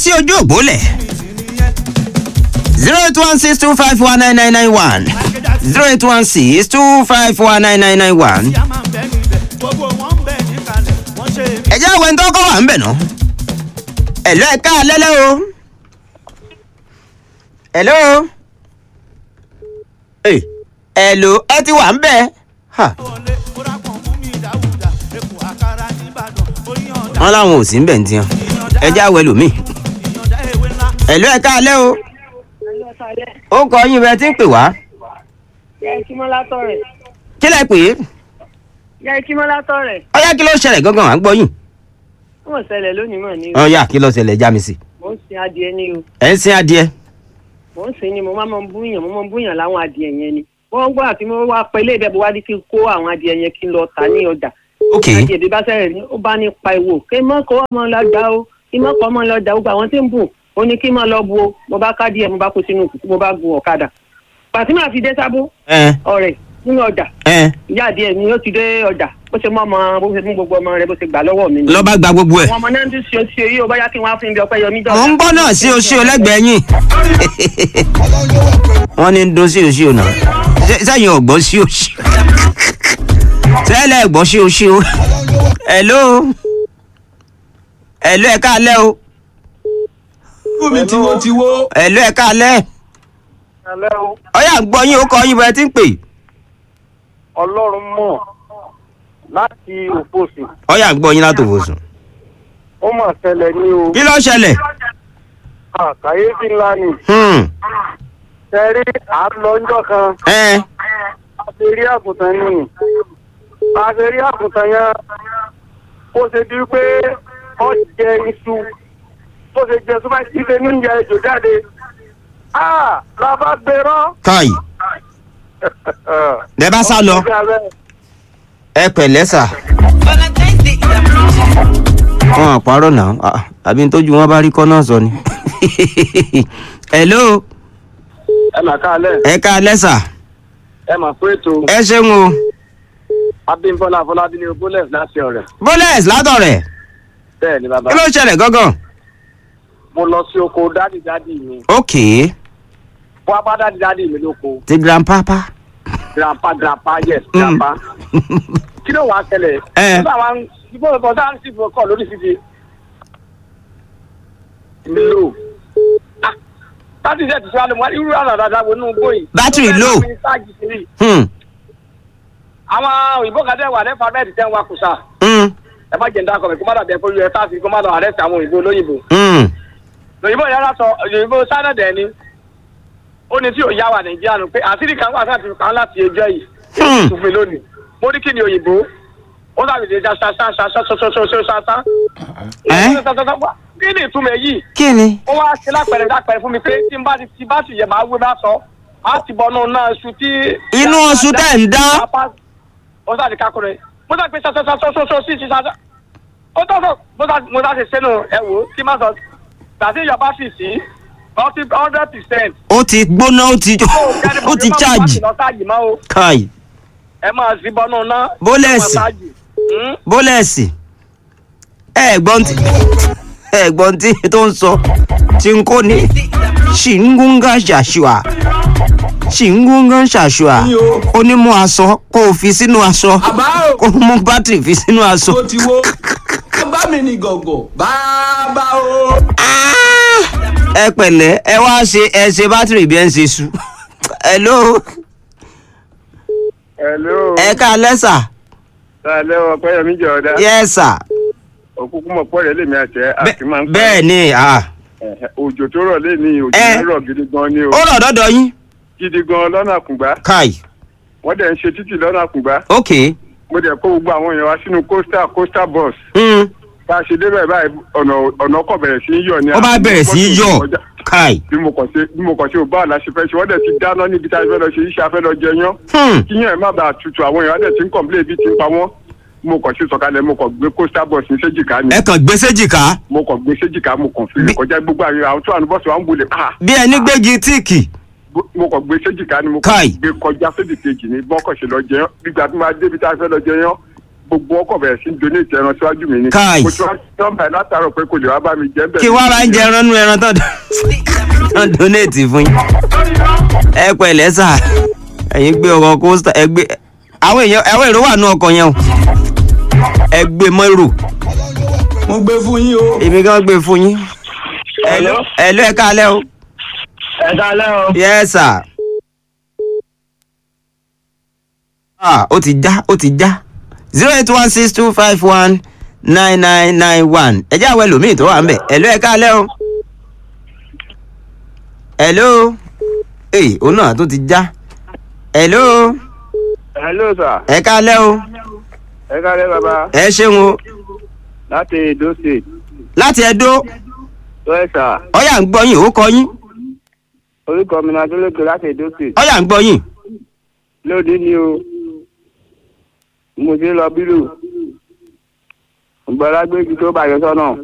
sí ojú òpó lẹ̀ zero eight one six two five one nine nine nine one zero eight one six two five one nine nine nine one. ìyá máa ń bẹ níbẹ̀ gbogbo wọn ń bẹ níkàlẹ̀ wọ́n ṣe é ẹ jẹ́ àwọn ẹni tó kọ́ wà ń bẹ̀ náà. ẹ̀lọ́ ẹ̀ ká lẹ́lẹ́ o. ẹ̀lọ́. ẹ̀ ẹ̀lọ́ ẹ ti wà ń bẹ̀. Ha, wọlé kóra kan mú mi dáwùdà èkó àkàrà nìbàdàn oyin ọ̀dà wọ́n láwọn ò sí ń bẹ̀ ń tiyan. ẹ jẹ́ àwọn ẹlòmíì. ìyànjá ewé ńlá ẹ̀lọ́ ẹ̀ ká lẹ́ o. ó kọ yín bẹ́ẹ̀ tí ń pè wá. Yẹ kí mọ́ látọ̀ rẹ̀. kí lẹ pè é. Yẹ kí mọ́ látọ̀ rẹ̀. ọyá kí ló ṣẹlẹ̀ gangan à ń gbọ́ yín. Wọ́n ṣẹlẹ̀ lónìí mọ̀ ní o. ọyá kí ló ṣẹlẹ̀ já mi sí. Mò ń sin adìẹ ní o. ẹ̀ ń sin adìẹ. Mò ń sin ni mo máa ń búyàn mo máa ń búyàn láwọn adìẹ yẹn ni. Wọ́n gbọ́ àti mo wá pẹ́ ilé ìdẹ́bù wá ní kí n kó àwọn adìẹ yẹn kí n lọ tà ní ọjà. ok Adìẹ bí bá sẹ̀rẹ̀ ní ó bá ní pa ìwò. Kí n mọ̀ kó ọmọ lọ dá o. Kí n mọ̀ kó ọmọ lọ dá o. Gbogbo àwọn tí ń bù ó ní kí n mọ̀ lọ bu o. Mo bá ká díẹ̀ mo bá kó sínú kùtù mo bá gun ọ̀kadà. Pàtí màá fi dé sábó ẹ ọ̀rẹ́ nínú ọjà. ẹ Ìyá adìẹ ni ó ti dé ọjà. Bó ṣe mọ́ ọmọ bó ṣe mú gbogbo ọmọ rẹ̀ bó ṣe gbà lọ́wọ́ mi ni lọ́ bá gba gbogbo ẹ̀. àwọn ọmọ náà ń tún ṣe oṣù yìí ó bá yá kí wọn á fún ibi ọpẹ yọmí jọ. mo ń gbọ́ náà sí oṣù ọlẹ́gbẹ̀ẹ́ yín. wọ́n ní ń dún sí oṣù náà Ṣé- sẹ́yìn ọ̀gbọ́n sí oṣù. sẹ́lẹ̀ ẹ̀gbọ́n sí oṣù. hello hello ẹ̀ káalẹ́ o Fúnmi tí wọ́n ti wó. hello ẹ̀ káalẹ́ Ẹ̀lẹ́ o, ọ̀yà ń gbọ́ yín ó kọ́ yín bẹ́ẹ̀ tí ń pè. Ọlọ́run mọ̀ láti òpósì. ọ̀yà ń gbọ́ yín látòwò sùn. Ó mà ṣẹlẹ̀ ní o. kí ló ṣẹlẹ̀. Àkàyéfì ńlá ni. Hmm, Ṣẹ̀rí à ń lọ ńjọ́ kan. ẹ A ṣe rí àgùntàn nìyí. A ṣe rí àgùntàn yẹn. Ó ṣe di pé ó jẹ iṣu. Ó ṣe jẹ súnmọ́ ilé ní ìyá ejò jáde. Ah! La bá gbérọ́. káyì lẹ bá sá lọ ẹ pẹ̀lẹ́ sà. wọn àpárọ̀ náà ah, àbí tójú wọn bá rí kọ́ náà sọ ni. hello Ẹ mà káalẹ̀, ẹ káalẹ́ sà ẹ mà fún ètò ẹ ṣeun o Abímbọ́lá Afọlábí ní Bólẹ̀ láti ọ̀rẹ́. bólẹ̀s látọ̀rẹ̀ Bẹ́ẹ̀ ni bàbá. kí ló ṣẹlẹ̀ gángan. Mo lọ sí oko dádì dádì mi. ok Wọ́n bá dádì dádì mi lóko. ti grandpapa. grandpa grandpa yes Mm. grandpa kí ló wàá ṣẹlẹ̀ Eh. nígbà wa ń ibo ìbọn sáà ń sì fún ọkọ lórí fífi lo láti ṣe ìtúsí alẹ́ mọ́ irú àná dáadáa wo inú gbó yìí. Battery low. Mo fẹ́ ṣáàjì sí i. Hmm, àwọn òyìnbó kan tẹ́ wà lẹ́fà bẹ́ẹ̀ tẹ́ ń wa kùsà hmm, ẹ má jẹ́ ń dákọ̀ mi kó má dàbí ẹ̀fọ́ us sáà sí kó má lọ àrẹ́sì àwọn òyìnbó olóyìnbó. hmm. òyìnbó yàrá sọ òyìnbó sáà dẹ̀ ni ó ní tí ò yá wa nàìjíríà nù pé àṣírí kan wà sáà ti kàn láti ẹjọ́ yìí Hmm. tún mi lónìí mo ní kí ni òyìnbó ó dàbí ṣe ṣá ṣá ṣá ṣá ṣá ṣá ṣá ṣá ṣá ṣá Ẹ́? kí ni ìtumọ̀ èyí kí ni. ó wá ṣe lápẹ̀rẹ̀ lápẹ̀rẹ̀ fún mi pé tí n bá ti ti bá ti yẹ máa wé bá sọ á ti bọ̀ náà náà ṣu tí. Inú oṣù tẹ̀ ń dá. ó sáà ti kákùnrin mo sáà pé ṣaṣaṣaṣaṣaṣa sí ti ṣaṣa ó tọ́ sọ mo sáà mo sáà ṣe sẹ́nu ẹ wò ó kí má sọ gbàtí ìjọba sì sí ọtí hundred percent. ó ti gbóná ó ti ó ti charge. káyì ẹ máa sí bọ́nú náà. Bólẹ̀sì. bólẹ̀sì ẹ gbọ́n tí ẹ gbọ́n tí tó ń sọ tí ń kó ní ṣìngúngá ṣàṣùà ṣìngúngá ṣàṣùà ó ní mú aṣọ kó o fi sínú aṣọ Àbá o. kó o mú bátìrì fi sínú aṣọ. tó ti wó. bá mi ní gọ̀gọ̀ bàbá o. ẹ pẹ̀lẹ́ ẹ wá ṣe ẹ ṣe bátìrì bí ẹ ń ṣe su. hello Hello. ẹ ká lẹ́sà Ṣàlẹ́ ọ̀pẹ́ yẹmí jẹ́ ọ̀dá. yẹ́sà Òkúkú mọ̀ pọ̀ rẹ̀ lèmi àṣẹ àti máa ń pa. bẹ́ẹ̀ ni ah. Ẹ̀hẹ̀, Òjò tó rọ̀ lé ní òjò Eh. náà rọ̀ gidi gan ni o. ó rọ̀ dọ́dọ̀ yín. Gidi gan lọ́nà àkùngbá. káì Wọ́n dẹ̀ ń ṣe títì lọ́nà àkùngbá. ok. Mo dẹ̀ kó gbogbo àwọn èèyàn wá sínú coastal coastal bus. Mm. Bá a ṣe débẹ̀ báyìí ọ̀nà ọ̀nà ọkọ̀ bẹ̀rẹ̀ sí í yọ̀ ni. ó bá bẹ̀rẹ̀ sí í yọ̀ Kọjá. káì. Bí mo kàn ṣe bí mo kàn ṣe ò bá àlá ṣe fẹ́ ṣe wọ́n dẹ̀ ti dáná níbi tá a fẹ́ lọ ṣe iṣẹ́ afẹ́ lọ jẹyán. Hmm. Kíyàn ẹ̀ má bàa tutù àwọn èèyàn dẹ̀ ti ń kọ̀m̀plé ibi tí ń pa wọ́n. Mo kàn ṣe sọ̀kalẹ̀ mo kàn gbé coastal bus ní séjìká ni. ẹ kàn gbé séjìká mo kàn gbé séjìká mo kàn fi Bí- kọjá gbogbo àwọn àwọn tó wà ní bọ́ọ̀sì wa ń wọlé pa bí ẹni gbégi tíìkì. mo kàn gbé séjìká ni mo Káì. kàn gbé kọjá séjì kejì ní bọ́kọ̀ ṣe lọ jẹyán gbígbà tí máa débi tá a fẹ́ lọ jẹyán gbogbo ọkọ̀ bẹ̀rẹ̀ sí donate ẹran síwájú mi ni. Káì. mo ti wá nọ́mbà ẹ̀ látàárọ̀ pé kò lè wá bá mi jẹ́ bẹ́ẹ̀. kí wọ́n bá ń jẹ ẹran nú ẹran tán tán donate fún yín ẹ pẹ̀lẹ́ sà ẹ̀yin gbé ọkọ̀ coaster ẹ gbé àwọn èèyàn àwọn èrò wà nú ọkọ̀ yẹn o ẹ gbé mọ́rò mo gbé fún yín o. èmi gan gbé fún yín Hello? ẹ lọ ẹ káalẹ́ o ẹ dálẹ́ o. yes sir. ah ó ti já ó ti já zero eight one six two five one nine nine nine one ẹ jẹ́ àwọn ẹlòmíì tó wà ń bẹ̀ ẹ lọ ẹ káalẹ́ o hello ee òun náà tó ti já hello hello sir ẹ káalẹ́ o ẹ kálẹ́ bàbá ẹ ṣeun o láti Edo State láti Ẹdó tó ẹ sà ọyà ń gbọ́ yín ó kọ yín orúkọ mi náà dúrókè láti Edo State ọyà ń gbọ́ yín lóde ni o mo ti lọ bírò ìgbọ́lágbé ibi tó bàjẹ́ sọ́nà